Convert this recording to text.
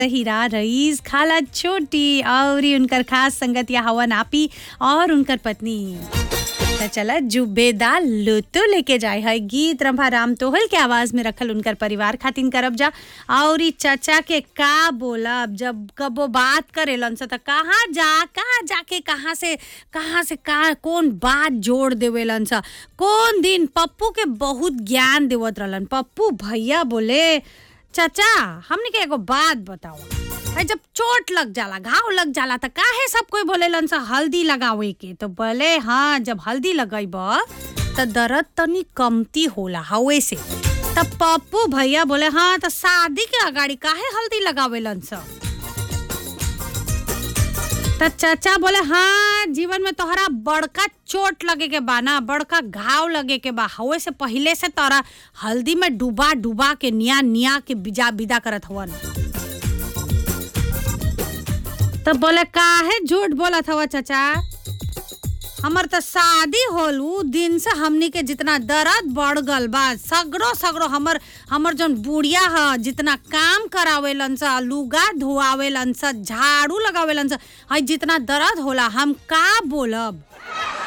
हीरा rice खाला छोटी और उनकर खास संगतिया हवन आपी और उनकर पत्नी त चला जुबेदा लुतो लेके जाए है गीत रंभा राम तोहल के आवाज में रखल उनकर परिवार खातिन करब जा और ई चचा के का बोलब जब कबो बात करेलन से त कहाँ जा कहाँ जाके कहाँ से कहाँ से का कौन बात जोड़ देवेलन स कौन दिन पप्पू के बहुत ज्ञान देवत रहलन पप्पू भैया बोले चाचा हमने के एगो बात बताओ भाई जब चोट लग जाला घाव लग जाला त काहे सब कोई बोलेलन सा हल्दी लगावे के तो बोले हाँ जब हल्दी लगैब त दर्द तनी कमती होला हवे से तब पप्पू भैया बोले हाँ त शादी के अगाड़ी काहे हल्दी लगावेलन सा त चाचा बोले हाँ जीवन में तोहरा बड़का चोट लगे के बा ना बड़का घाव लगे के बा हवे से पहिले से तोरा हल्दी में डुबा डुबा के निया निया के बिजा विदा करत हवन तब बोले काहे झूठ बोलत हवा चाचा हमर त शादी होल उ दिन से हमनी के जितना दर्द बढ़ गल बा सगरो सगरो हमर हमर जौन बुढ़िया ह जितना काम करावेलन स लुगा धोआवेलन स झाड़ू लगावेलन स हई जितना दर्द होला हम का बोलब